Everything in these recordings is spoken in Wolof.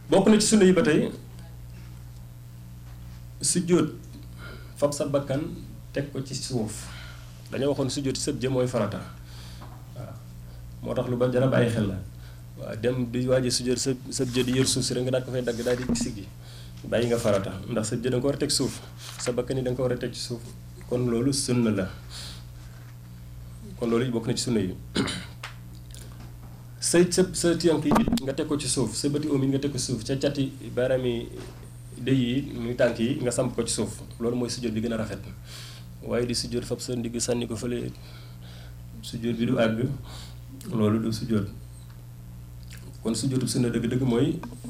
bokk na ci sunna yi ba tey sujjóot fab sa bakkan teg ko ci suuf dañoo waxoon sujjóot sëb jë mooy farata waaw moo tax lu ba jara bàyyi xel la waaw dem di waaji sujjóot sa sëb jë di yër suuf si rek nga daal ko fay dagg daal di siggi bàyyi nga farata ndax sa jë da nga ko war a teg suuf sa bakkan yi da nga ko war a teg ci suuf kon loolu sunna la kon loolu bokk na ci sunna yi say sa sa tiyànk yi nga teg ko ci suuf sa bëti oom yi nga teg ko ci suuf ca cati baaraam yi dëy yi muy tànk yi nga samp ko ci suuf loolu mooy sujjóot bi gën a rafet waaye di sujjóot fab sa ndigg sànni ko fële sujjóot bi du àgg loolu du sujjóot kon sujjóotu sunna dëgg-dëgg mooy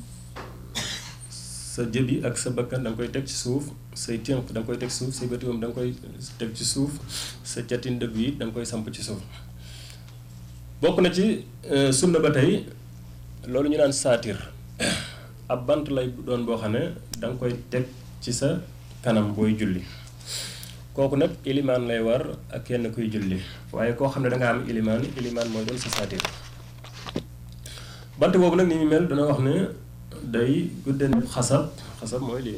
sa jëbi ak sa bakkan da nga koy teg ci suuf say tiyànk da nga koy teg suuf say bëti oom da nga koy teg ci suuf sa cati ndëgg yi da nga koy samp ci suuf bokk na ci sunna ba tey loolu ñu naan saatir ab bant lay doon boo xam ne da nga koy teg ci sa kanam booy julli kooku nag ilimaan lay war ak kenn kuy julli waaye koo xam ne da nga am ilimaan ilimaan mooy doon sa saatir bant boobu nag ni ñu mel dana wax ne day gudde ne xasab xasab mooy lii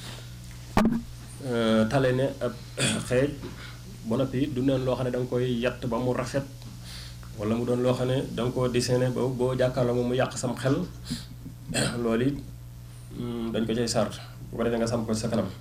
tale ne ab xeej ba noppi du neen loo xam ne da nga koy yatt ba mu rafet wala mu doon loo xam ne da nga koo dessiné ba boo jàkkaarloo moom mu yàq sam xel loolu it dañ ko cay sart bu ko defee nga sam ko sa kanam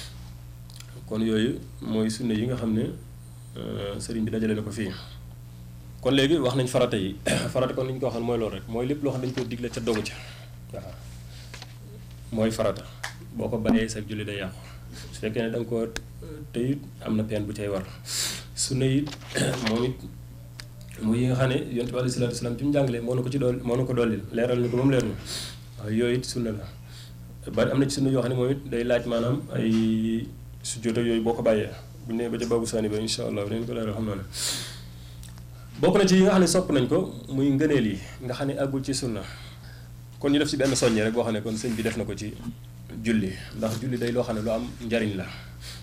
kon yooyu mooy sunne yi nga xam ne sëriñ bi dajale na ko fii kon léegi wax nañ farata yi farata kon li ñu ko waxoon mooy loolu rek mooy lépp loo xam ne dañu ko digle ca dogu ca waaw mooy farata boo ko bàyyee sa julli day yàqu su fekkee ne da nga ko tëyit am na peen bu cay war sunne it moom it muy yi nga xam ne yonent bi alayhi salaatu salaam ci mu jàngalee moo na ko ci dool moo na ko dollil leeral ni ko moom leer na waaw yooyu it sunna la bari am na ci sunna yoo xam ne moom it day laaj maanaam ay sujjóot ak yooyu boo ko bàyyee bu ñu nee ba ca babu saani ba insha allah dañ ko leeral xam naa ne bokk na ci yi nga xam ne sopp nañ ko muy ngëneel yi nga xam ne àggul ci sunna kon ñu def ci benn soññe rek boo xam ne kon sëñ bi def na ko ci julli ndax julli day loo xam ne lu am njariñ la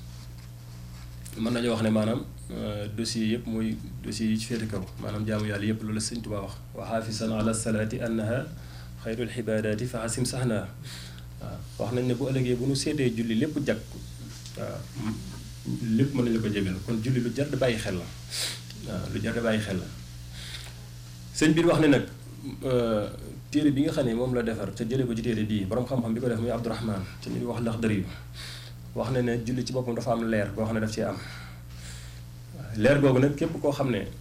mën nañoo wax ne maanaam dossier yëpp mooy dossier yi ci féete kaw maanaam jaamu yàlla yëpp loolu la sëñ Tuubaa wax wa xaafisan ala salaati annaha xayrul xibaadaati fa xasim sax naa waaw wax nañ ne bu ëllëgee bu nu seetee julli lépp jag waaw lépp mën nañu la ko jégal kon julli lu jar di bàyyi xel la waaw lu jar di bàyyi xel la sëñ bi wax ne nag téere bi nga xam ne moom la defar te jëlee ko ci téere bii borom xam-xam bi ko def muy Abdourahman te ñu wax lax dër yu wax na ne julli ci boppam dafa am leer boo xam ne daf cee am leer googu nag képp koo xam ne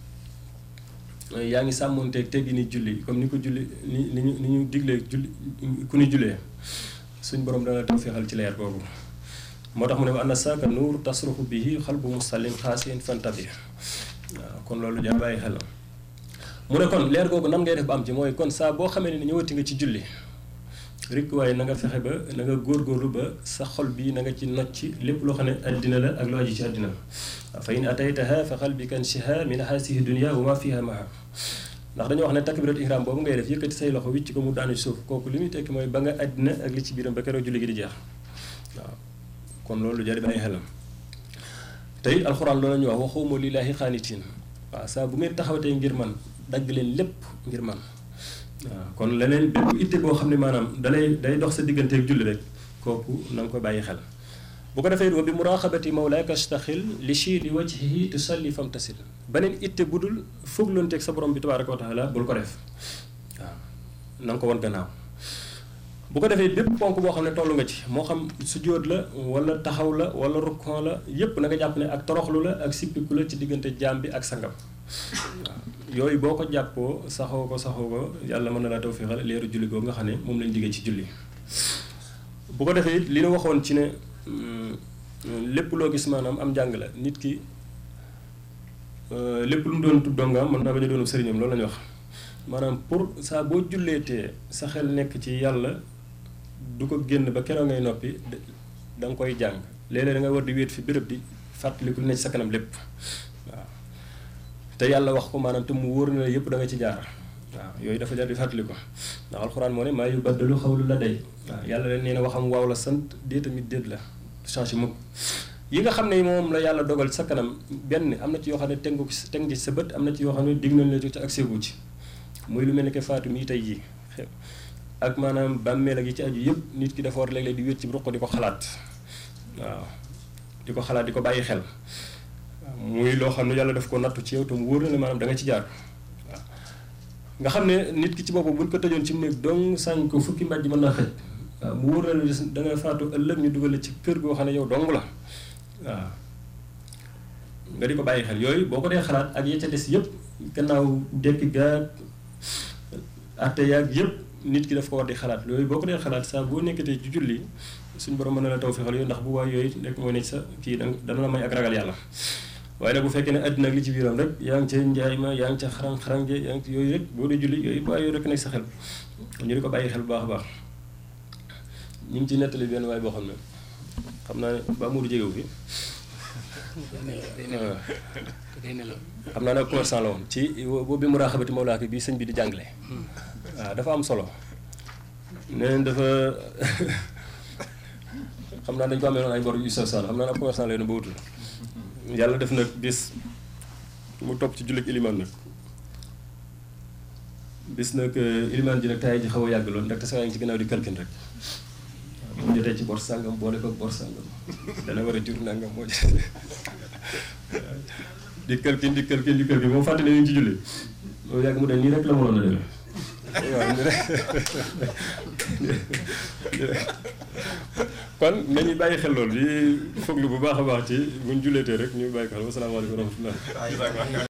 yaa ngi sàmmoonteeg teggi ni julli comme ni ko julli ni ni ñu ni ñu diglee julli ku ni jullee suñ borom dana tawféexal ci leer googu moo tax mu ne wa anna saaka nuur tasruxu bihi xalbu musallin xaasiin fantabi waaw kon loolu jar bàyyi xel mu ne kon leer googu nan ngay def ba am ci mooy kon saa boo xamee ne ñëwati nga ci julli rek waaye na nga fexe ba na nga góorgóorlu ba sa xol bi na nga ci nocc lépp loo xam ne addina la ak lu aju ci addina fa in ataytaha fa qalbika anshiha min haasihi dunia wa ma fiha maha ndax dañoo wax ne takbirat ihram boobu ngay def yëkkati say loxo wicc ko mu daanu ci suuf kooku li muy tekki mooy ba nga addina ak li ci biiram ba keroog julli gi di jeex waaw kon loolu jari bàyyi xelam tey alxuraan loolu la ñuy wax waxuma lillaahi xaanitiin waaw saa bu ngeen taxawatee ngir man dagg leen lépp ngir man waaw kon leneen bépp itte boo xam ne maanaam dalay day dox sa digganteeg julli rek kooku na nga ko bàyyi xel bu ko defee wa bi muraqabati mawlaaka astaxil li chi li wajhihi tusalli fam tasil beneen itte bu dul foogloonteeg sa borom bi tabaaraka wa taala bul ko def waaw na nga ko wan gannaaw bu ko defee bépp ponk boo xam ne toll nga ci moo xam sujjóot la wala taxaw la wala rukkon la yépp na nga jàpp ne ak toroxlu la ak sippiku la ci diggante jaam bi ak sangam waaw yooyu boo ko jàppoo saxoo ko saxoo ko yàlla mën na laa tawfeexal leeru julli googu nga xam ne moom lañ diggee ci julli bu ko defee li ñu waxoon ci ne lépp loo gis maanaam am njàng la nit ki lépp lu mu doon tub dongaam mën naa bañ a doonu sëriñam loolu la ñu wax maanaam pour saa boo julleetee sa xel nekk ci yàlla du ko génn ba keroog ngay noppi da nga koy jàng léeg-léeg da nga war di wéet fi béréb di fàttaliku ne ci sa kanam lépp waaw te yàlla wax ko maanaam te mu wóor na yëpp da nga ci jaar waaw yooyu dafa jar di fàttali ko ndax alxuraan moo ne maa yubaddalu xawlu la day waaw yàlla leen nee na waxam waaw la sant dee tamit déet la changé mukk yi nga xam ne moom la yàlla dogal sa kanam benn am na ci yoo xam ne teg nga ko teg nga ci sa bët am na ci yoo xam ne dig nañ la ci ak séegu ci muy lu mel ni que faatu mii tey jii ak maanaam bàmmeel ak yi ci aju yëpp nit ki dafa war léeg-léeg di wéet ci ruq di ko xalaat waaw di ko xalaat di ko bàyyi xel muy loo xam ne yàlla daf ko nattu ci yow te mu wóor na ne maanaam da nga ci jaar waaw nga xam ne nit ki ci boppam buñ ko tëjoon ci mu néeg dong sañ ko fukki mbàjj mën naa xëj waaw mu wóor na ne da nga faatu ëllëg ñu dugal ci kër goo xam ne yow dong la waaw nga di ko bàyyi xel yooyu boo ko dee xalaat ak ya ca des yëpp gannaaw dekki gaag atte yaag yëpp nit ki daf ko war di xalaat yooyu boo ko dee xalaat saa boo nekkatee ci julli suñ borom mën na la taw fexal yooyu ndax bu waay yooyu nekk moo ne sa kii da dana la may ak ragal yàlla waaye nag bu fekkee ne àddina ak li ci biiram rek yaa ngi ca njaay ma yaa ngi ca xarang xarang je yaa ngi ci yooyu rek boo dee julli yooyu bu waay yooyu rek nekk sa xel ñu di ko bàyyi xel bu baax a baax ñu ngi ci nettali benn waay boo xam ne xam naa ne ba Mourou jegewu fi xam naa ne commerçant la woon ci boobu bi mu raaxabati mawlaaki bi sëñ bi di jàngale waaw dafa am solo neen dafa xam naa dañ ko amee noonu ay bor yu sa saan xam naa ne ab commerçant la yoon ba wutul yàlla def nag bis mu topp ci jullit ilimaan nag bis nag ilimaan ji nag taay ji xaw a yàgg lool ndaxte saa ngi ci ginnaaw di kalkin rek waaw mu jotee ci bor sàngam boole ko bor sàngam dana war a jur nangam moo jotee di kalkin di kalkin di kalkin moom fàtte ne ñu ngi ci julli loolu yàgg mu ne nii rek la mënoon a demee waaw nii rek kon nañu bàyyi xel loolu di foglu bu baax a baax ci buñ julleetee rek ñu bàyyi ko xel wasalaamaaleykum wa rahmatullah